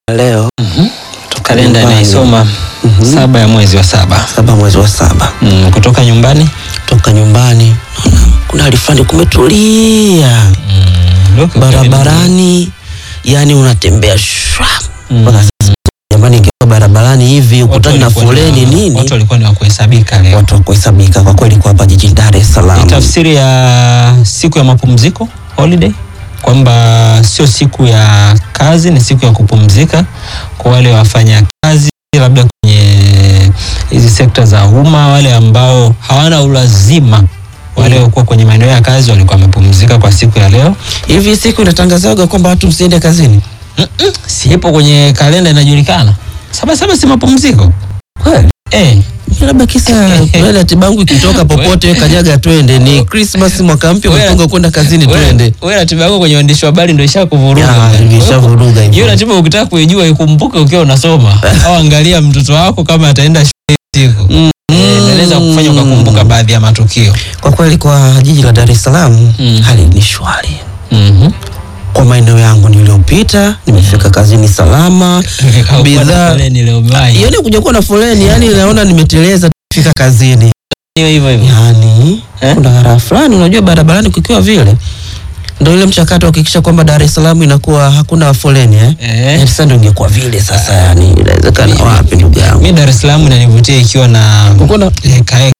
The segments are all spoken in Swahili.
leo kalenda nyumbani. inaisoma Mhm. saba ya mwezi wa saba saba mwezi wa saba mm, kutoka nyumbani toka nyumbani naona kuna hali fulani kumetulia mm, look, barabarani yani unatembea shwa Mm. mpaka sasa jamani ingekuwa barabarani hivi watu ukutani na walikuwa ni foleni wa- nini watu walikuwa ni wa kuhesabika leo watu wa kuhesabika kwa kweli kwa hapa jijini Dar es ni Salaam tafsiri ya siku ya mapumziko holiday kwamba sio siku ya kazi ni siku ya kupumzika kwa wale wafanya kazi labda kwenye hizi sekta za umma wale ambao hawana ulazima wale walikuwa kwenye maeneo ya kazi walikuwa wamepumzika kwa siku ya leo hivi siku inatangazaga kwamba watu msiende kazini Mm-mm, sipo kwenye kalenda inajulikana saba saba si mapumziko kweli eh, labda kisa kweli ratiba yangu ikitoka popote we kanyaga twende ni Christmas mwaka mpya Wewe- umepanga kwenda kazini wewe- twende wewe ratiba yako kwenye uandishi wa habari ndio Ya, ishakuvuruga imeshavuruga hivyo. hiyo ratiba ukitaka kuijua ikumbuke ukiwa unasoma au angalia mtoto wako kama ataenda shule siku Mm. Eh, inaweza kufanya ukakumbuka baadhi ya matukio Kwa kweli kwa jiji la Dar es Salaam Mm. hali ni shwari. Mhm. Kwa maeneo yangu niliyopita nimefika kazini salama. Bidhaa Bidhaa leo umewahi yani kuja kuwa na foleni, yani naona nimeteleza fika kazini. Hiyo hivyo hivyo Yani Eh? kuna raha fulani, unajua barabarani kukiwa vile ndio ile mchakato wa kuhakikisha kwamba Dar es Salaam inakuwa hakuna foleni eh. eh. Eh, sasa ndio ingekuwa vile sasa, yani inawezekana wapi ndugu yangu? mi Dar es Salaam inanivutia ikiwa na Uko na heka heka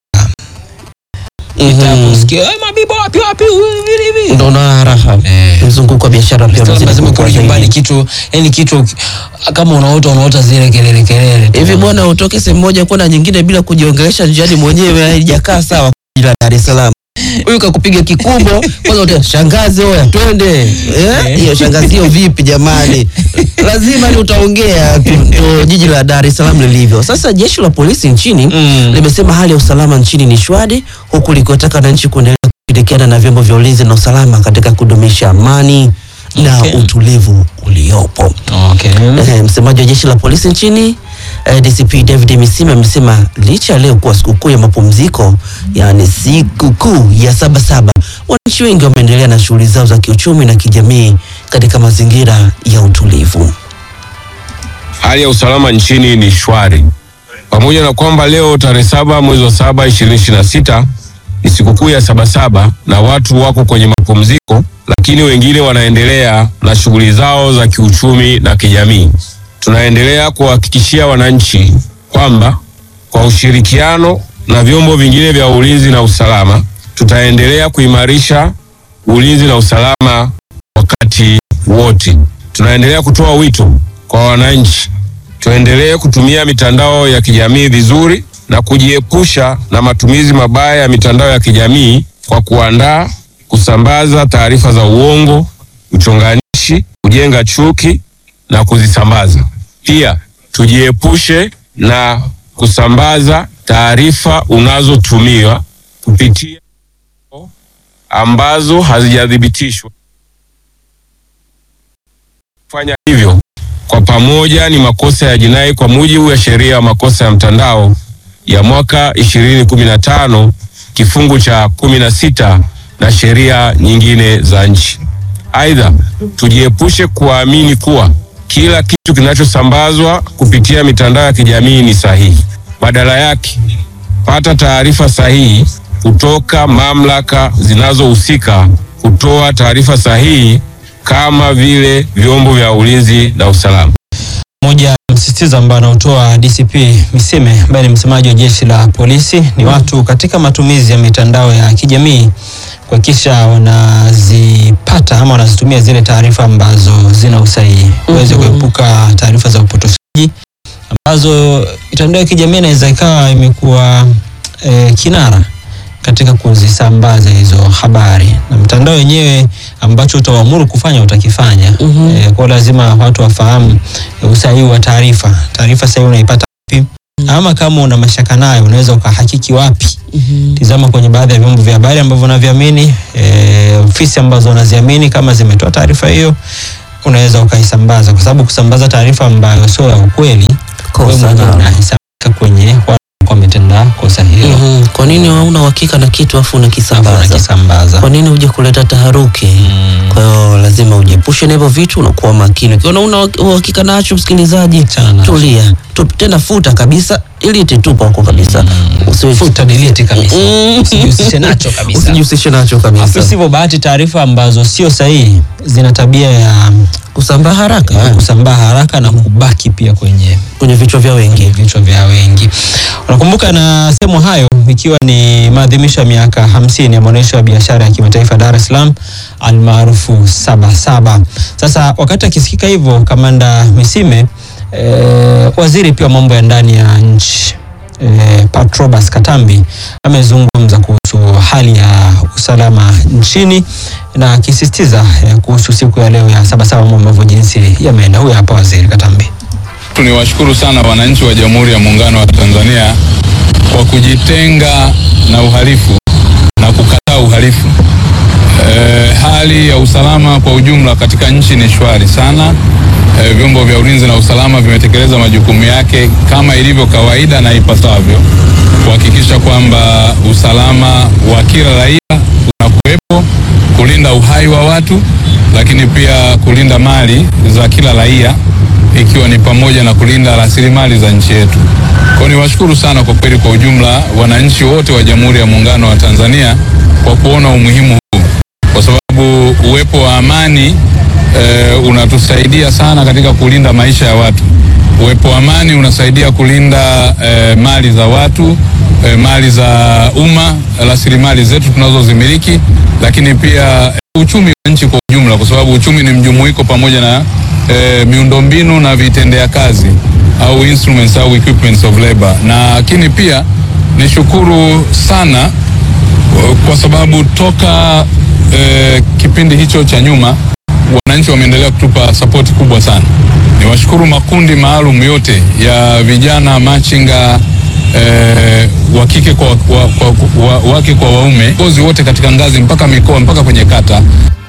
Mhm. kusikia "Eh, mabibo wapi wapi hivi hivi ndio na raha. Eh. Mzunguko wa biashara pia unazidi lazima kukua kurudi nyumbani zaidi. kitu yani kitu kama unaota unaota zile kelele kelele tu. hivi bwana utoke sehemu moja kwenda nyingine bila kujiongelesha njiani mwenyewe haijakaa sawa ila Dar es Salaam huyu kakupiga kikumbo kwanza uta shangazi oya twende eh hiyo shangazi hiyo vipi jamani lazima ni utaongea tu ndo jiji la Dar es Salaam lilivyo sasa jeshi la polisi nchini Mm. limesema hali ya usalama nchini ni shwari huku likiwataka wananchi kuendelea kushirikiana na vyombo vya ulinzi na usalama katika kudumisha amani na Okay. utulivu uliopo okay. Eh, msemaji wa jeshi la polisi nchini eh, DCP David Misima amesema licha ya leo kuwa sikukuu ya mapumziko, yaani sikukuu ya Sabasaba, wananchi wengi wameendelea na shughuli zao za kiuchumi na kijamii katika mazingira ya utulivu. Hali ya usalama nchini ni shwari, pamoja na kwamba leo tarehe saba mwezi wa saba ishirini ishirini na sita ni sikukuu ya Sabasaba na watu wako kwenye mapumziko, lakini wengine wanaendelea na shughuli zao za kiuchumi na kijamii. Tunaendelea kuwahakikishia wananchi kwamba kwa ushirikiano na vyombo vingine vya ulinzi na usalama tutaendelea kuimarisha ulinzi na usalama wakati wote. Tunaendelea kutoa wito kwa wananchi tuendelee kutumia mitandao ya kijamii vizuri na kujiepusha na matumizi mabaya ya mitandao ya kijamii kwa kuandaa, kusambaza taarifa za uongo, uchonganishi, kujenga chuki na kuzisambaza. Pia tujiepushe na kusambaza taarifa unazotumiwa kupitia ambazo hazijathibitishwa. Kufanya hivyo kwa pamoja ni makosa ya jinai kwa mujibu wa sheria ya makosa ya mtandao ya mwaka 2015 kifungu cha 16 na sheria nyingine za nchi. Aidha, tujiepushe kuamini kuwa kila kitu kinachosambazwa kupitia mitandao ya kijamii ni sahihi. Badala yake, pata taarifa sahihi kutoka mamlaka zinazohusika kutoa taarifa sahihi kama vile vyombo vya ulinzi na usalama. moja ya msisitizo ambao anaotoa DCP Misime ambaye ni msemaji wa jeshi la polisi ni watu katika matumizi ya mitandao ya kijamii kuhakikisha wanazipata ama wanazitumia zile taarifa ambazo zina usahihi uweze Mhm. kuepuka taarifa za upotoshaji ambazo mitandao ya kijamii inaweza ikawa imekuwa e, kinara katika kuzisambaza hizo habari na mtandao wenyewe ambacho utawaamuru kufanya utakifanya. Mhm. E, kwa lazima watu wafahamu e, usahihi wa taarifa. Taarifa sahihi unaipata wapi? Ama kama una mashaka nayo unaweza ukahakiki wapi? Tizama kwenye baadhi ya vyombo vya habari ambavyo unaviamini, e, ofisi ambazo unaziamini kama zimetoa taarifa hiyo, unaweza ukaisambaza, kwa sababu kusambaza taarifa ambayo sio ya ukweli, wewe Kosa mwenyewe nalo. unahesabika kwenye wale ambao wametenda kosa hilo. Mhm. Kwa nini hauna uhakika na kitu afu Alafu unakisambaza? unakisambaza. Kwa nini uje kuleta taharuki? Mm. Kwa hiyo lazima ujiepushe na hivyo vitu, unakuwa makini. Ukiona una uhakika nacho, msikilizaji, Achana nacho. tulia tu, tena futa kabisa, ili tupa huko kabisa, Usiwe- Futa delete kabisa. Mm. Usijihusishe nacho kabisa. usijihusishe nacho Afu kabisa, sivyo bahati, taarifa ambazo sio sahihi zina tabia ya kusambaa haraka kusambaa haraka na kubaki pia kwenye kwenye vichwa vya wengi. vichwa vya wengi. Unakumbuka na sehemu hayo, ikiwa ni maadhimisho ya miaka hamsini ya maonyesho ya biashara ya kimataifa Dar es Salaam almaarufu Sabasaba. Sasa wakati akisikika hivyo, kamanda Misime eh, waziri pia wa mambo ya ndani ya nchi eh, Patrobas Katambi amezungumza kuhusu hali ya usalama nchini na akisisitiza eh, kuhusu siku ya leo ya Sabasaba, mambo ambavyo jinsi yameenda. Huyu hapa waziri Katambi. Tuniwashukuru sana wananchi wa Jamhuri ya Muungano wa Tanzania kwa kujitenga na uhalifu na kukataa uhalifu. E, hali ya usalama kwa ujumla katika nchi ni shwari sana. E, vyombo vya ulinzi na usalama vimetekeleza majukumu yake kama ilivyo kawaida na ipasavyo kuhakikisha kwamba usalama wa kila raia unakuwepo, kulinda uhai wa watu, lakini pia kulinda mali za kila raia ikiwa ni pamoja na kulinda rasilimali za nchi yetu. Kwa hiyo niwashukuru sana kwa kweli, kwa ujumla wananchi wote wa Jamhuri ya Muungano wa Tanzania kwa kuona umuhimu huu, kwa sababu uwepo wa amani e, unatusaidia sana katika kulinda maisha ya watu. Uwepo wa amani unasaidia kulinda e, mali za watu e, mali za umma, rasilimali zetu tunazozimiliki, lakini pia e, uchumi wa nchi kwa ujumla, kwa sababu uchumi ni mjumuiko pamoja na e, miundombinu na vitendea kazi au instruments au equipments of labor. Na lakini pia nishukuru sana kwa sababu toka e, kipindi hicho cha nyuma wananchi wameendelea kutupa sapoti kubwa sana. Niwashukuru makundi maalum yote ya vijana machinga e, wa kike kwa, wa, kwa, wa, wake kwa waume, viongozi wote katika ngazi mpaka mikoa mpaka kwenye kata.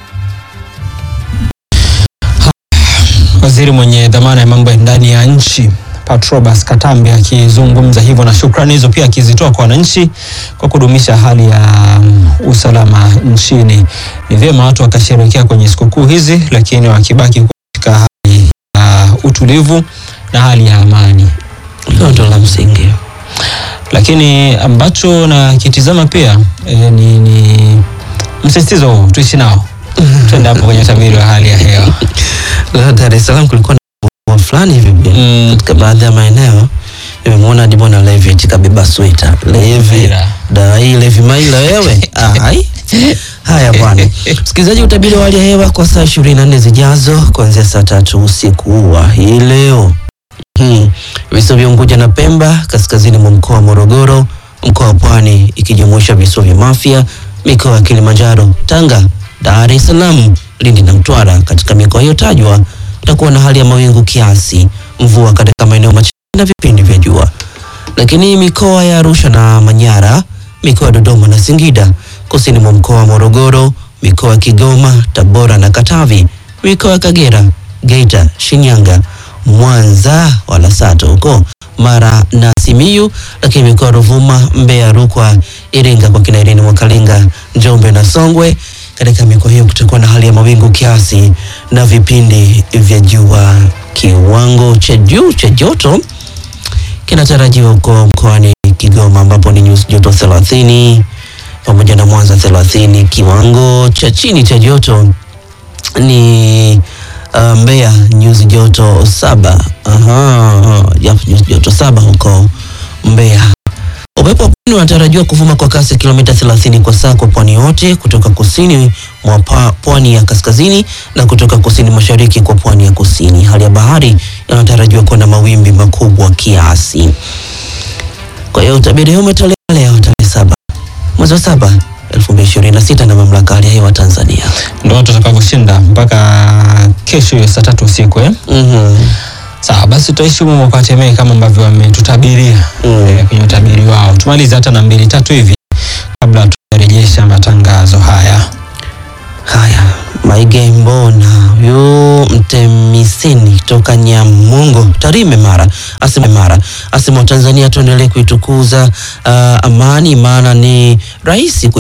Waziri mwenye dhamana ya mambo ya ndani ya nchi Patrobas Katambi akizungumza hivyo, na shukrani hizo pia akizitoa kwa wananchi kwa kudumisha hali ya um, usalama nchini. Ni vyema watu wakasherehekea kwenye sikukuu hizi, lakini wakibaki katika hali ya utulivu na hali ya amani. Hilo ndio la msingi. Lakini ambacho nakitizama pia e, ni, ni msisitizo huu tuishi nao. Twende hapo kwenye utabiri wa hali ya hewa. Leo Dar es Salaam kulikuwa na mvua fulani hivi pia. Mm. katika baadhi ya maeneo nimemwona hadi bwana Levi eti kabeba sweta Levi Maila. dai Levi Maila wewe Ah, hai haya bwana msikilizaji utabiri wa hali ya hewa kwa saa ishirini na nne zijazo kuanzia saa tatu usiku wa hii leo hmm. visiwa vya Unguja na Pemba kaskazini mwa mkoa wa Morogoro mkoa wa Pwani ikijumuisha visiwa vya Mafia mikoa ya Kilimanjaro Tanga Dar es Salaam Lindi na Mtwara katika mikoa hiyo tajwa itakuwa na hali ya mawingu kiasi mvua katika maeneo machache na vipindi vya jua lakini mikoa ya Arusha na Manyara, mikoa ya Dodoma na Singida, kusini mwa mkoa wa Morogoro, mikoa ya Kigoma, Tabora na Katavi, mikoa ya Kagera, Geita, Shinyanga, Mwanza wala Sato huko Mara na Simiyu, lakini mikoa ya Ruvuma, Mbeya, Rukwa, Iringa kwa kina Irini Mwakalinga, Njombe na Songwe. Katika mikoa hiyo kutakuwa na hali ya mawingu kiasi na vipindi vya jua. Kiwango cha juu cha joto kinatarajiwa huko mkoani Kigoma ambapo ni nyuzi joto 30 pamoja na Mwanza 30. Kiwango cha chini cha joto ni uh, Mbeya nyuzi joto saba. Aha, yep, nyuzi joto saba huko Mbeya. Upepo wa pwani unatarajiwa kuvuma kwa kasi ya kilomita 30 kwa saa kwa pwani yote kutoka kusini mwa pa- pwani ya kaskazini na kutoka kusini mashariki kwa pwani ya kusini. Hali ya bahari inatarajiwa kuwa na mawimbi makubwa kiasi. Kwa hiyo utabiri huu umetolewa leo tarehe saba mwezi wa saba 2026 na mamlaka ya hali ya hewa Tanzania. Ndio watu watakavyoshinda mpaka kesho hiyo saa tatu usiku eh? Mhm. Sawa, basi tutaishi humo kwa Temeke kama ambavyo wametutabiria Mm. eh, kwenye utabiri wao. Tumalize hata na mbili tatu hivi kabla tujarejesha matangazo haya. Haya, Maige Mbona huyu Mtemis Hussein toka Nyamongo Tarime Mara asema Mara asema Tanzania tuendelee kuitukuza uh, amani maana ni rahisi kui